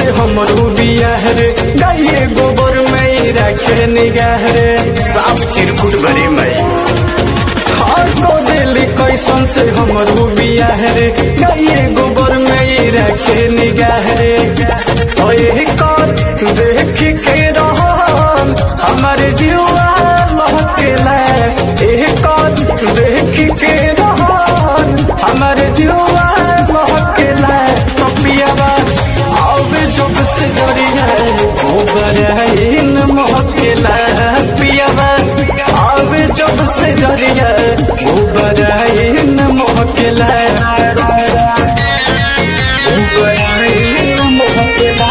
हमरो बियाह रे गाये गोबर में रखे निगाह रे साफ चिरकुट भरी मई हार को दिली कैसन से हमरो बियाह रे गाये गोबर में रखे निगाह रे ओए कर देख के रहन हमारे जीवा लहकेला एह कर देख के रहन हमारे जीवा लहकेला पपियावा अब जब से डरिया गोबराइन महकेला पियावा अब जब से डरिया गोबराइन महकेला गोबराइन महकेला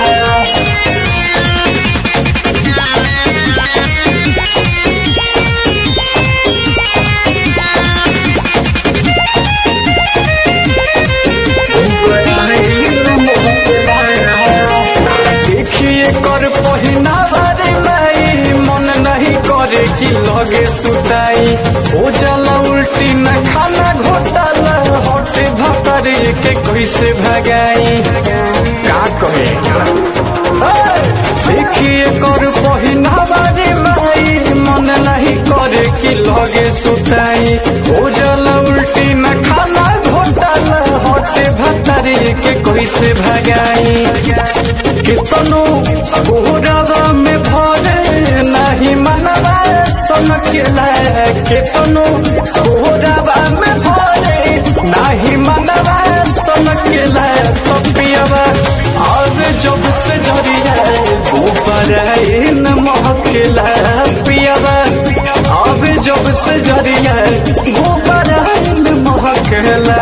देखिए कर पहिना बारे माई मन नहीं करे कि लगे सुताई ओ जला उल्टी न खाना घोटाला हटे भतरे के कैसे भगाई का कहे देखिए कर पहिना बारे माई मन नहीं करे कि लगे सुताई ओ जला उल्टी न खाना घोटाला हटे भतरे के कैसे भगाई कितनो गोरवा में भरे नहीं मनवा सनकेला कितनो गोरवा में भरे नहीं मनवा सनकेला तपियावा और जब से डरिया ऊपर इन महकेला पियावा अब जब से डरिया ऊपर इन महकेला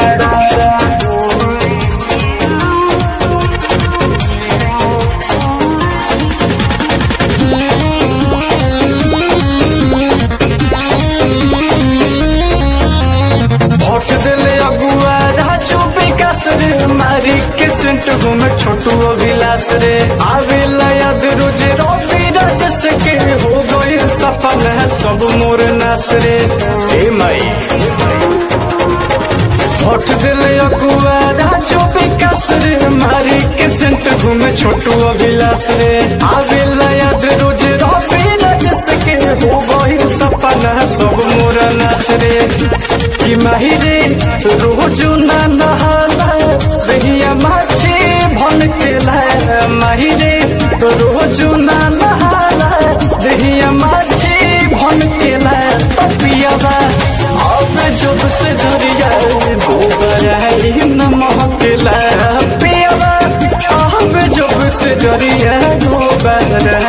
भोट दिले अगुआ राजू विकास रे मारी के सेंट घूमे छोटू अभिलाष रे आवे याद रोजे रोटी राजस के हो गए सफल है सब मोर नास रे ए मई भोट दिले अगुआ राजू विकास रे मारी के सेंट घूमे छोटू अभिलाष रे आवे याद रोजे रोटी राजस के हो गए सफल है सब मोर नास रे कि माही रे रोज ना नहाला दहिया माछी भन के लाया माही रे रोज ना नहाला दहिया माछी भन के लाया पियावा अब जब से धरिया गोबर न महकेला पियावा अब जब से धरिया गोबर